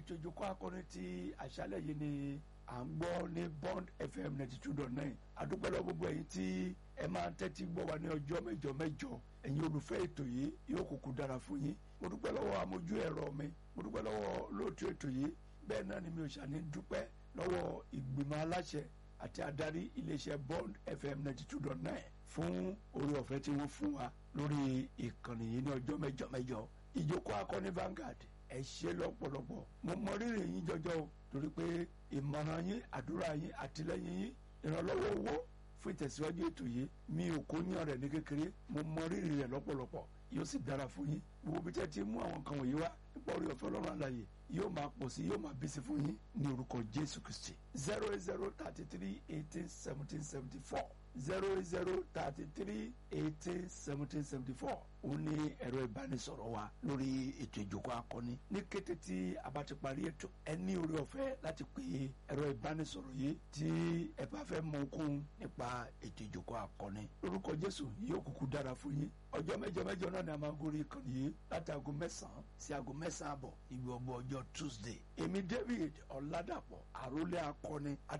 ètò ìjókòó akọni ti àṣálẹ̀ yìí ni à ń gbọ́ ní bond fm ninety two dot nine adúpẹ́ lọ gbogbo ẹ̀yin tí ẹ máa ń tẹ́tí gbọ́ wa ní ọjọ́ mẹ́jọ mẹ́jọ ẹ̀yin olùfẹ́ ètò yìí yóò kúkú dára fún yín mo dúpẹ́ lọ́wọ́ amójú ẹ̀rọ mi mo dúpẹ́ lọ́wọ́ lóòtú ètò yìí bẹ́ẹ̀ náà ni mi ò ṣàní dúpẹ́ lọ́wọ́ ìgbìmọ̀ aláṣẹ àti adarí iléeṣẹ́ bond fm ninety two dot nine fún orí ọ̀fẹ́ tí wọ́n fún wa lórí ìkànnì yìí ní ọjọ́ mẹ́jọ mẹ́jọ ìjókòó akọni Vanguard ẹ ṣe lọ́pọ̀lọpọ̀ mo mọ rírì yín jọjọ o torí pé ìmọ̀ràn yín àdúrà yín àtìlẹ́yìn yín ìrànlọ́wọ́ owó fún ìtẹ̀síwájú ètò yìí mi ò kó yàn rẹ̀ ní kékeré mo mọ rírì rẹ̀ lọ́pọ̀lọpọ̀ yóò sì dára fún yín gbogbo bí tẹ́ ti mú àwọn kan wọ̀nyí wá nípa orí ọ̀fẹ́ ọlọ́run àlàyé yóò máa pọ̀ sí yóò máa bí sí fún yín ní orúkọ Jésù Kristi zero eight zero thirty three eighteen seventeen seventy four zero zero thirty three eighteen seventeen seventy four òun ní ẹ̀rọ ìbánisọ̀rọ̀ wa lórí ètò ìjókòó akọni ní kété tí a bá ti parí ètò ẹ ní orí ọ̀fẹ́ láti pè ẹ̀rọ ìbánisọ̀rọ̀ yìí tí ẹ bá fẹ́ mọ okun nípa ètò ìjókòó akọni lórúkọ Jésù yóò kúkú dára fún yín ọjọ́ mẹ́jọ mẹ́jọ náà ni a máa ń gorí ìkànnì yìí láti aago mẹ́sàn-án sí aago mẹ́sàn-án àbọ̀ níbi ọgbọ ọjọ́ Tuesday èmi David Ọ̀làdàpọ̀ àrólé akọni